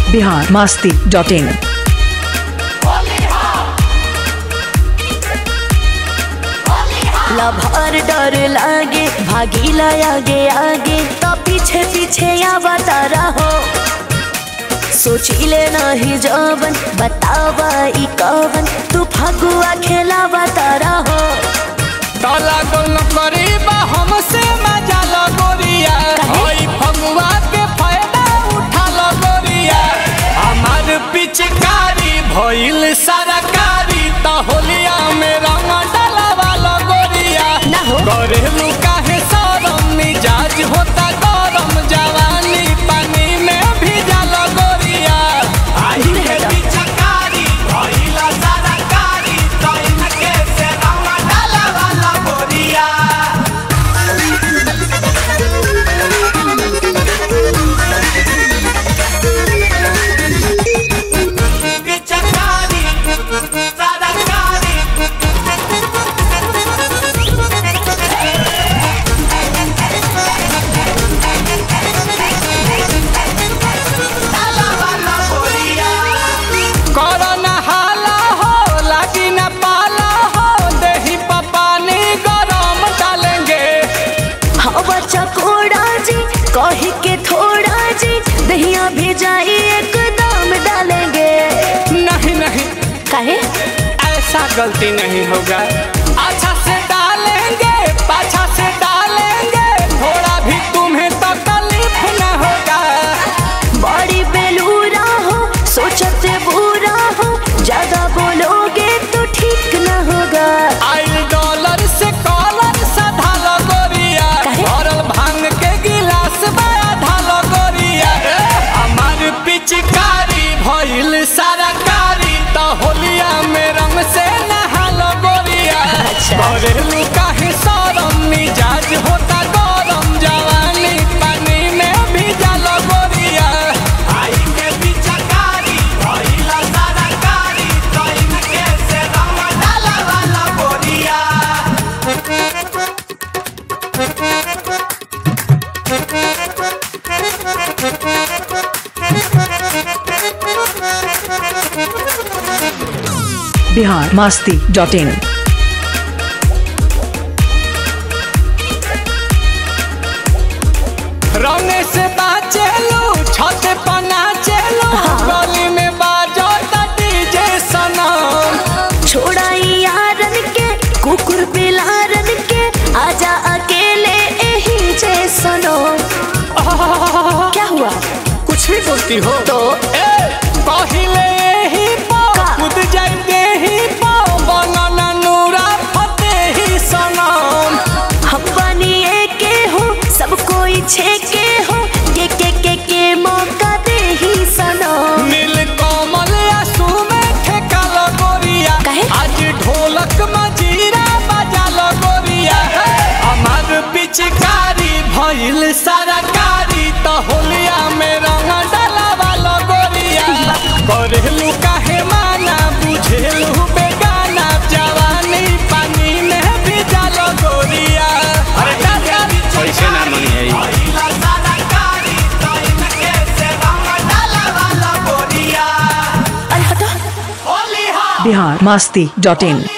Bihar Masti dot इन लभार डर लागे भागीला आगे आगे तो पीछे पीछे आवता रहो सोचिले नहीं जवन बतावा ई कवन तू फगुआ खेलावता रहो काला गोल करीबा हमसे मजा लगोरिया काहे? ओई फगुआ के फायदा उठा लगोरिया हमार पिचकारी भइल सरकारी त होलिया में रंग डलवा लगोरिया ना हो। करेलू काहे सरम मिजाज होता गरम जवानी पानी में भीजा लगोरिया आई दूर के हटो। पिचकारी भइल सरकारी त इनके से रंग डलवा लगोरिया पिचकारी सरकारी करना हाला हो लागी न पाला हो दही पानी गरम डालेंगे हवा चकोड़ा जी कही के थोड़ा जी दहिया भेजाई एकदम डालेंगे नहीं नहीं काहे ऐसा गलती नहीं होगा अच्छा से डालेंगे पाछा से डालेंगे थोड़ा भी तुम्हें तकलीफ न होगा बड़ी बेलूरा हो सोचते बुरा हो ज्यादा बोलोगे तो ठीक न होगा आई डॉलर से कॉलर साधा लगोरिया काहे? भरल भांग के गिलास बड़ा ढालो गोरिया हमार पिचकारी भइल सरकारी त होलिया में रंग से नहालो गोरिया अच्छा। करेलू काहे सरम मिजाज होता गरम जवानी पानी में भीजा लगोरिया आई के पिचकारी भइल सरकारी त इनके से रंग डालवा लगोरिया बिहार मास्ती डॉट इन रौने से बाचेलू छत पना चेलू गली में बाजो डीजे सनम छोड़ाई यारन के कुकुर बिलारन के आजा अकेले यही जे सुनो क्या हुआ कुछ भी बोलती हो तो ए पहिले ही पो का? कूद जाते ही पो बनना नूरा फते ही सनम हम बनिए के हो सब कोई छे के हो के के के के मौका दे ही सुनो नील कमल आंसू में ठेका लगोरिया काहे? आज ढोलक मजीरा बजा लगोरिया हमार पिचकारी भइल सरकारी त होलिया में रंग डलावा लगोरिया करेलू काहे माना बुझेलू बेगाना जवानी पानी में भीजा लगोरिया अरे पैसे ना मनी है अरे हटो बिहार मास्ती डॉट इन